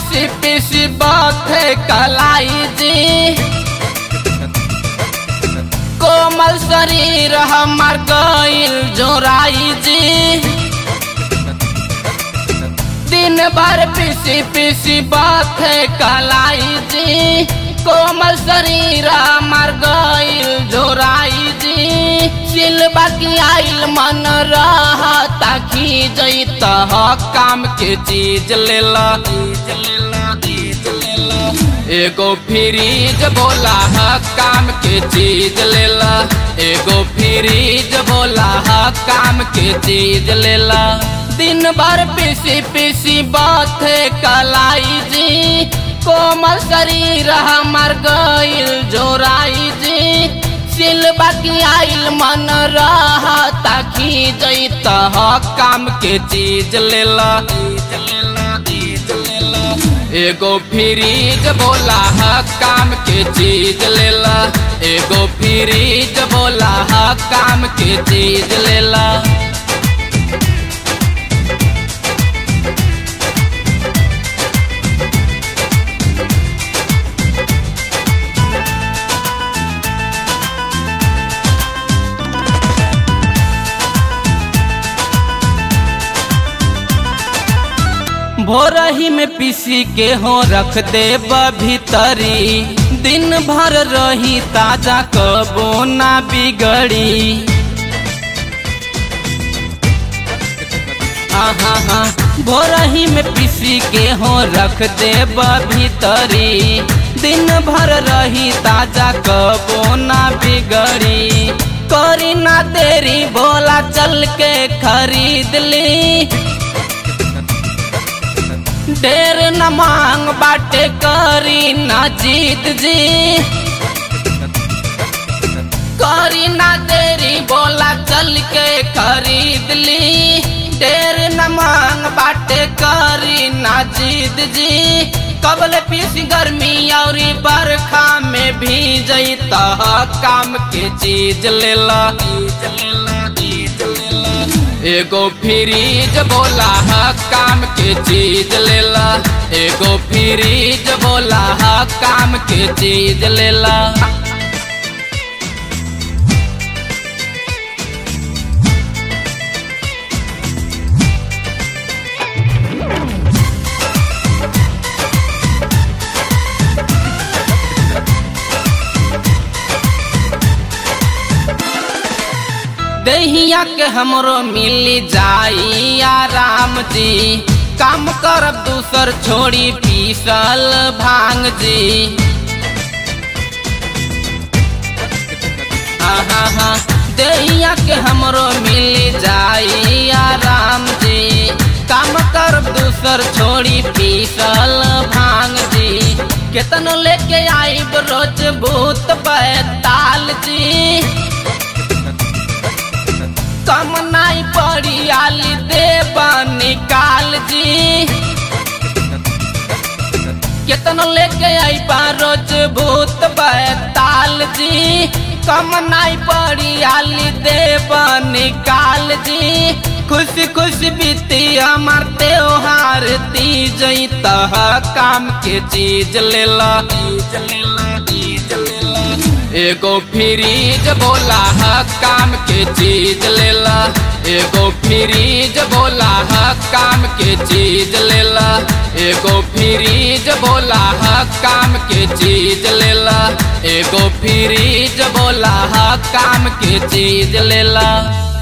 पीसी पीसी बाथे कलाई जी कोमल शरीर हमार गईल जोराई जी दिन भर पीसी पीसी बाथे कलाई जी कोमल शरीर हमार गईल जोराई जी सिलबा की आइल मन रहा ताकि जैत काम के चीज लेला एगो फ्रीज बोला ह काम के चीज लेला एगो फ्रीज बोला ह काम के चीज लेला दिन भर पीसी पीसी बाथे कलाई जी कोमल शरीर हमार गईल जोराई जी सिलबा की आइल मन रहा ताकि जैत काम के चीज लेला एगो फ्रीज बोला ह काम के चीज लेला एगो फ्रीज बोला ह काम के चीज लेला भोरही में पीसी के हो रख दे भीतरी दिन भर रही ताजा कबो ना बिगड़ी हाँ हाँ भोरही में पीसी के हो रख दे भीतरी दिन भर रही ताजा कबो ना बिगड़ी करी ना देरी बोला चल के खरीद ली ढेर न मांग बाटे करी न जीत जी करी ना देरी बोला चल के खरीद ली ढेर न मांग बाटे करी ना जीत जी कबल पीस गर्मी और बरखा में भी जैत काम के चीज लेला एगो फ्रीज बोला ह काम के चीज लेला एगो फ्रीज बोला ह काम के चीज लेला दहिया के हमरो मिल जाई आराम जी काम करब दूसर छोड़ी पीसल भांग जी हाँ हाँ हाँ दहिया के हमरो मिल जाई आराम जी काम करब दूसर छोड़ी पीसल भांग जी केतन लेके आईब रोज भूत बैताल जी कम नहीं पड़ी आली देव निकाल जी केतन लेके आई रोज भूत बैताल जी कम नहीं पड़ी आली देव निकाल जी खुशी खुशी बीती हमार त्योहार तीज तह काम के चीज लेला एगो फ्रीज बोला ह काम के चीज लेला एगो फ्रीज बोला ह काम के चीज लेला एगो फ्रीज बोला ह काम के चीज लेला एगो फ्रीज बोला ह काम के चीज लेला